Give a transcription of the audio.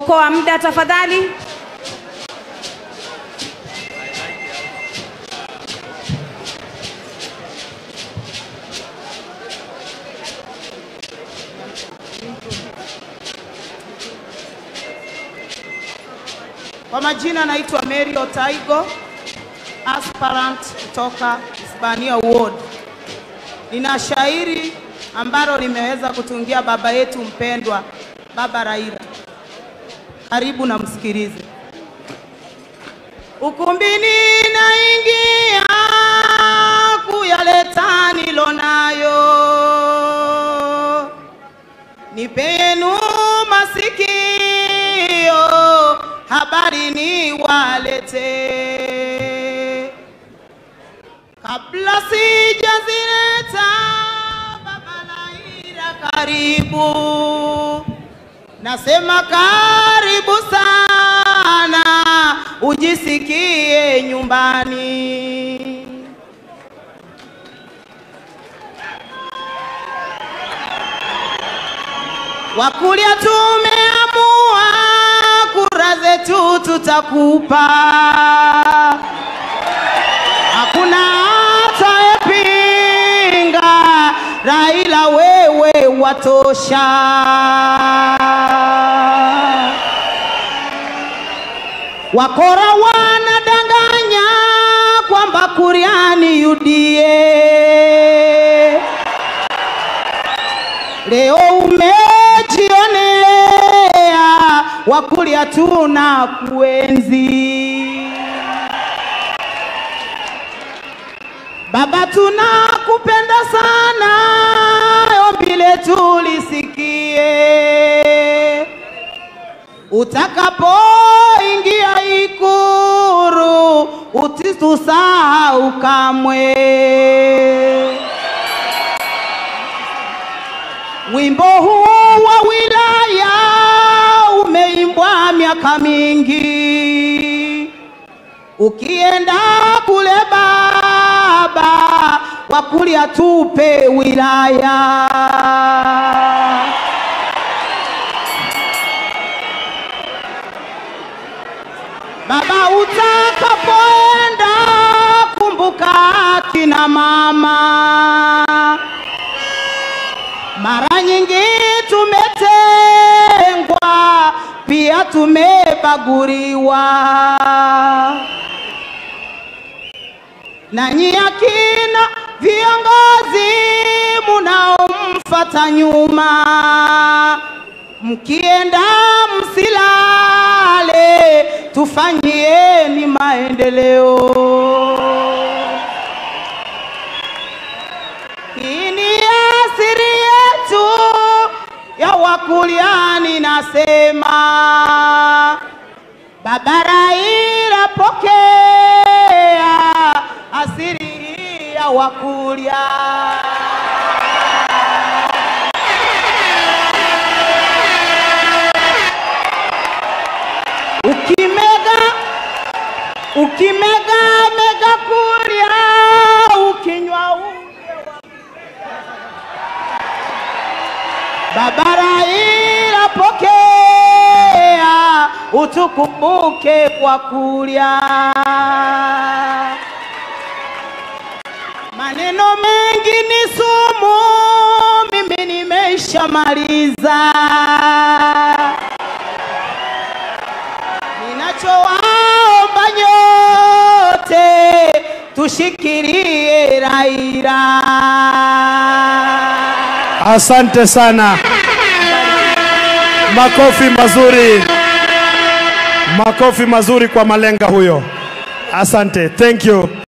kuokoa muda tafadhali. Kwa majina naitwa Mary Otaigo, aspirant kutoka Hispania Ward. Nina shairi ambalo limeweza kutungia baba yetu mpendwa, Baba Raila. Karibu na msikilize. Ukumbini naingia kuyaleta nilonayo, nipe yenu masikio, habari ni walete kabla sijazileta. Baba Raila, karibu Nasema karibu sana, ujisikie nyumbani. Wakulia tumeamua, kura zetu tutakupa, hakuna atayepinga. Raila, wewe watosha. Wakora wanadanganya kwamba Kuriani UDA. Leo umejionea, Wakuria tuna kuenzi. Baba, tunakupenda sana, ombi letu lisikie utakapoingia Ikuru usitusahau kamwe. Wimbo huu wa wilaya umeimbwa miaka mingi, ukienda kule baba Wakuria tupe wilaya Baba, utakapoenda kumbuka kina mama. Mara nyingi tumetengwa, pia tumebaguliwa. Nanyi akina viongozi munaomfata nyuma, mkienda msilale, tufanyieni maendeleo. Hii ni asiri yetu ya Wakuliani, nasema Baba Raila, pokea asiri hii ya Wakulia. Ukimega ukimega mega Kuria, ukinywa uje wa Baba Raila, pokea utukumbuke kwa kulia. Maneno mengi ni sumu, mimi nimeshamaliza. Ninachowaomba nyote tushikilie Raila. Asante sana, makofi mazuri, makofi mazuri kwa malenga huyo. Asante, thank you.